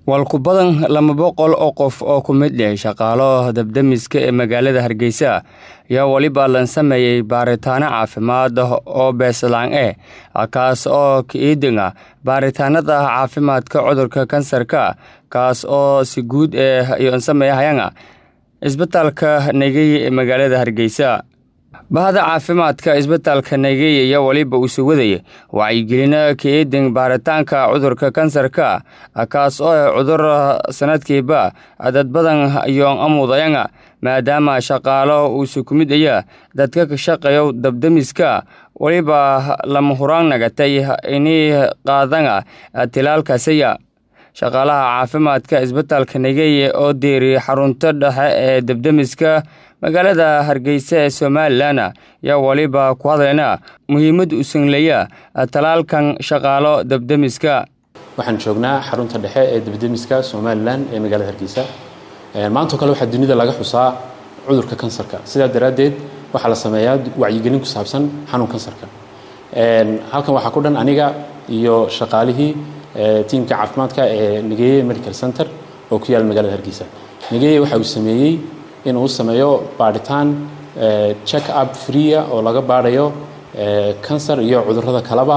Walku badan laba boqol oo qof oo ku mid ah shaqaalaha dab-demiska ee magaalada Hargeysa ayaa waliba la sameeyay baaritaano caafimaad oo beeslaan ah kaas oo ka eedinga baaritaanada caafimaadka cudurka kansarka kaas oo si guud ah iyo sameeyahayanga isbitaalka Nagey ee magaalada Hargeysa bahda caafimaadka isbitaalka Nagey ayaa waliba uu soo wadayay wacyigelin ka eedin baaritaanka cudurka kansarka kaas oo ah cudur sanadkiiba dad badan iyo amudayanga maadaama shaqaalo uu ku mid aya dadka ka shaqeeyo dabdemiska waliba lama huraan nagatay inay qaadanga tilaalkaasaya shaqaalaha caafimaadka isbitaalka Nagey oo deeri xarunta dhexe ee dabdemiska magaalada Hargeysa ee Somaliland ayaa waliba ku hadlayna muhiimad u sanleeya talaalkan shaqaalo dabdemiska waxaan joognaa xarunta dhexe ee dabdemiska Somaliland ee magaalada Hargeysa maanta kale waxaa dunida laga xusaa cudurka kansarka sidaa daraaddeed waxaa la sameeyaa wacyigelin ku saabsan xanuun kansarka halkan waxaa ku dhan aniga iyo shaqaalihii tiimka caafimaadka ee Nageye Medical Center oo ku yaal magaalada Hargeysa Nageye waxa uu sameeyey in uu sameeyo baaritaan check up free oo laga baarayo kansar iyo cudurrada kaleba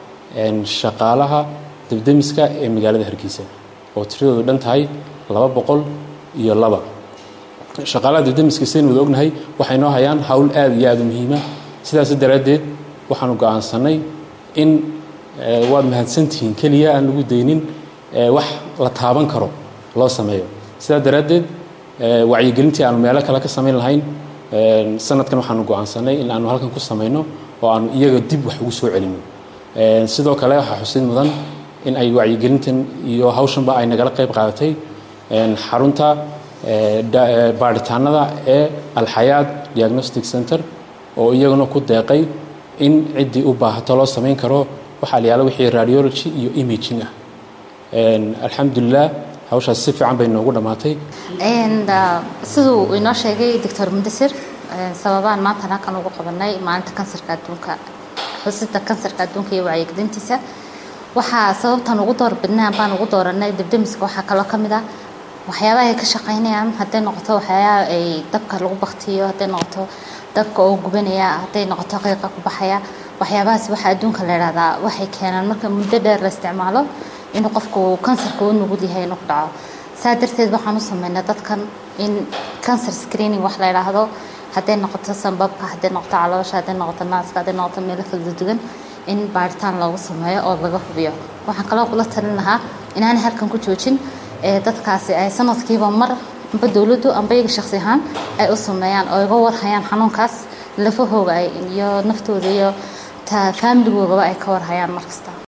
shaqaalaha dabdemiska ee magaalada Hargeysa oo tiradoodu dhan tahay laba boqol iyo laba shaqaalaha dabdemiska sidaynu wada ognahay waxay noo hayaan hawl aad iyo aad u muhiima sidaas daraaddeed waxaanu go'aansanay in waad mahadsantihiin keliya aan lagu daynin wax la taaban karo loo sameeyo sidaa daraaddeed wacyigelintii aanu meelo kale ka samayn lahayn sanadkan waxaanu go'aansanay in aanu halkan ku samayno oo aanu iyaga dib wax ugu soo celino sidoo kale waxaa xusid mudan in ay wacyigelintan iyo hawshanba ay nagala qayb qaadatay xarunta baaritaanada ee alxayaad diagnostic center oo iyaguna ku deeqay in ciddii u baahato loo samayn karo waxaa la yaala wixii radiology iyo imaging ah alxamdulilah hawshaas si fiican bay noogu dhammaatay siduu inoo sheegay doctor mudasir sababaan maanta halkan ugu qabanay maalinta kansarka adduunka xusida kansarka adduunka iyo wacyigelintiisa waxaa sababtan ugu door bidnaan baan ugu dooranay dabdemiska waxaa kaloo ka mid ah waxyaabaha ay ka shaqaynayaan hadday noqoto waxyaabaha ay dabka lagu baktiyo hadday noqoto dabka oo gubanaya hadday noqoto qiiqa ku baxaya waxyaabahaas waxaa adduunka la idhahdaa waxay keenaan marka muddo dheer la isticmaalo inuu qofku kansarka u nugul yahay inuu ku dhaco saa darteed waxaan u sameynaa dadkan in cancer screening wax la idhaahdo hadday noqoto sanbabka hadday noqoto caloosha hadday noqoto naaska hadday noqoto meelo kala duwan in baaritaan loogu sameeyo oo laga hubiyo waxaan kaloo kula talin lahaa inaanay halkan ku joojin ee dadkaasi ay sanadkiiba mar amba dowladdu amba iyaga shakhsi ahaan ay u sameeyaan oo iga warhayaan xanuunkaas lafahooga iyo naftooda iyo faamiligoogaa ay ka warhayaan markasta